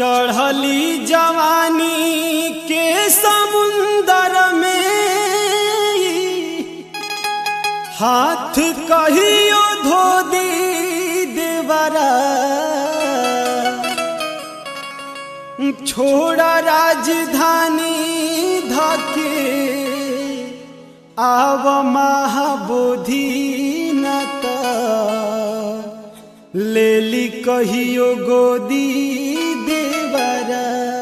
चढ़ली जवानी के समुंदर में हाथ कहियो धो दी देवरा छोड़ा राजधानी धके आव महाबोधि नत लेली कहियो गोदी देवरा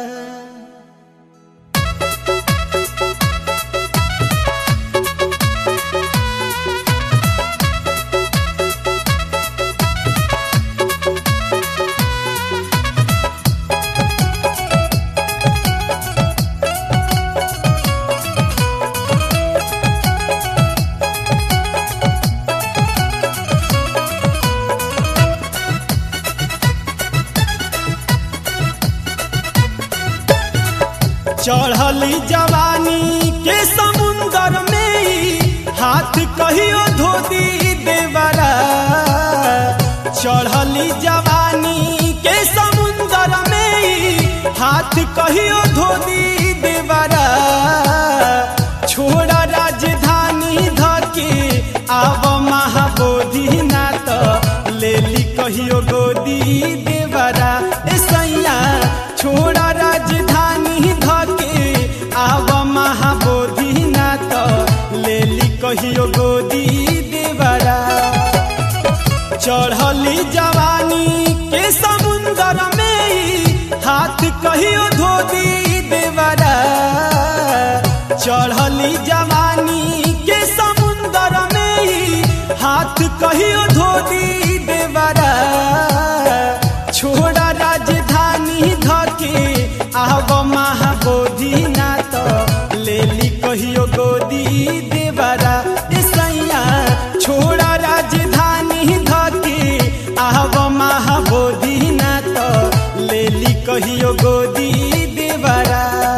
चढ़ली जवानी के समुंदर में हाथ कहियो धोती देवरा चढ़ली जवानी के समुंदर में हाथ कहियो धोती देवरा छोड़ा राजधानी धके आव महाबोधि नाथ लेली कहियो गोदी देवरा ए सैया छोड़ा राजधानी धके आव महाबोधि नाथ लेली कहियो गोदी देवरा चढ़ली जवानी के समुंदर में हाथ कहियो धोदी देवरा चढ़ली जवानी के समुंदर में हाथ कहियो धोदी देवरा छोड़ा राजधानी धके आव महाबोधि नाथ लेली कहियो गोदी देवरा ए सैया छोड़ा राजधानी धके आव महाबोधि नाथ लेली कहियो गोदी देवरा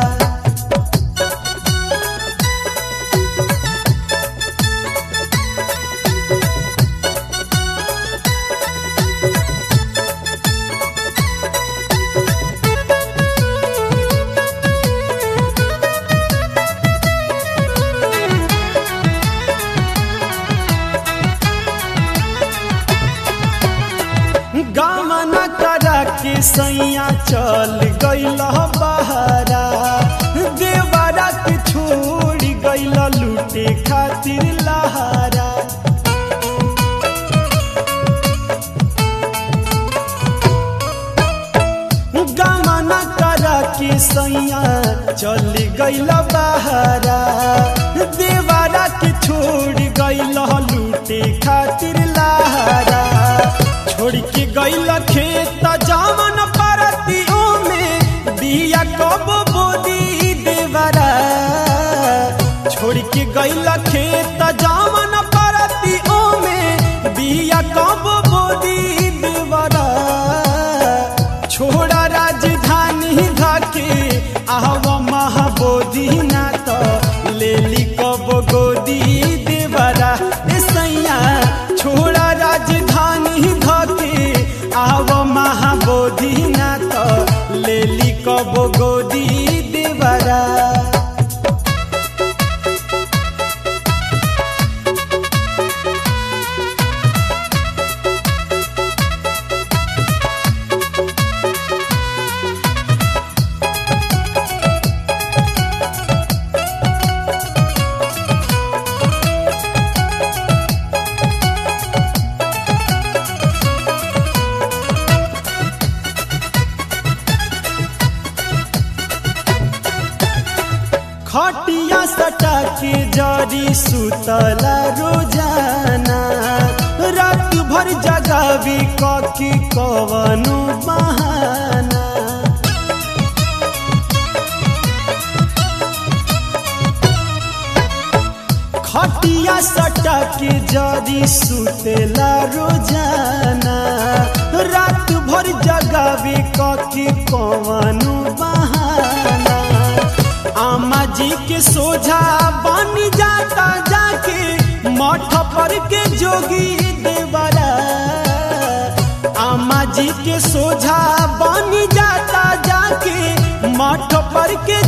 गामन करा के सैया चल गईल बहरा देवरा के छोड़ गईल लूटे खातिर लहरा गामन करा के सैया चल गईल बहरा देवरा के छोड़ गईल लूटे खातिर लहरा छोड़ के गईल खेत जामन परतियों में बिया कब बोदी देवरा छोड़ के गईल खेत जामन परतियों में बिया कब बोदी देवरा छोड़ा राजधानी धके आव महाबोधि नाथ लेली कब गोदी देवरा ए सैया छोड़ा राजधानी धके आव महाबोधि नाथ लेली कब गोदी देवरा खटिया सटा के जरी सुतला रोजाना रात भर जगावी ककी कवनु बहाना खटिया सटा के जरी सुतेला रोजाना रात भर जगावी ककी कवनु बहाना आमा जी के सोझा बन जाता जाके मठ पर के जोगी देवरा आमा जी के सोझा बन जाता जा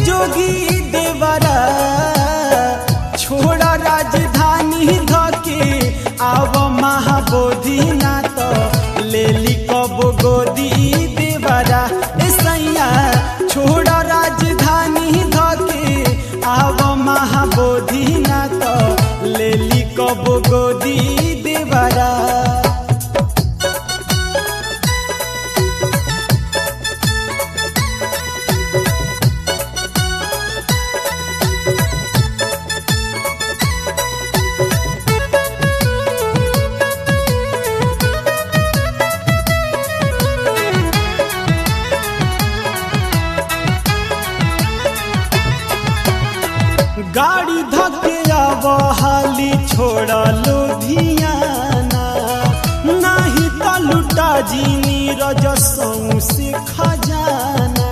जोगी देवरा छोड़ा राजधानी धके आव महाबोधि ना तो लेली कब गोदी देवरा ए सैया छोड़ा राजधानी धके आव महाबोधि ना तो लेली कब गोदी देवरा गाड़ी धके आव हाली छोड़ा लुधियाना नाही त लुटा जी नीरज से खजाना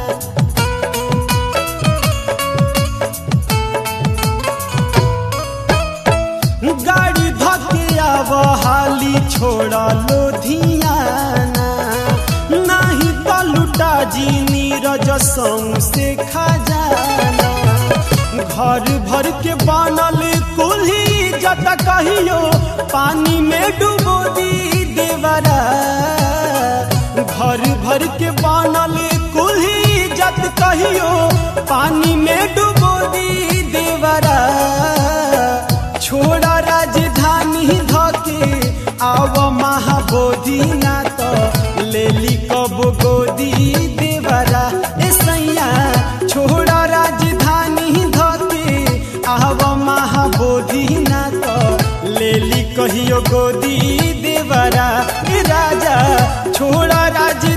गाड़ी धके आव हाली छोड़ा लुधियाना नाही त लुटा जी नीरज से खजाना घर भर के बनल कुल्ही जत कहियो पानी में डूबो दी देवरा घर भर के बनल कुल्ही जत कहियो पानी में डूबो दी देवरा छोड़ा राजधानी धके आव महाबोधि ना तो लेली कब गोदी देवरा ए सैया छोड़ा राजधानी धके आव महाबोधि ना तो लेली कहियो गोदी देवरा ए राजा छोड़ा राज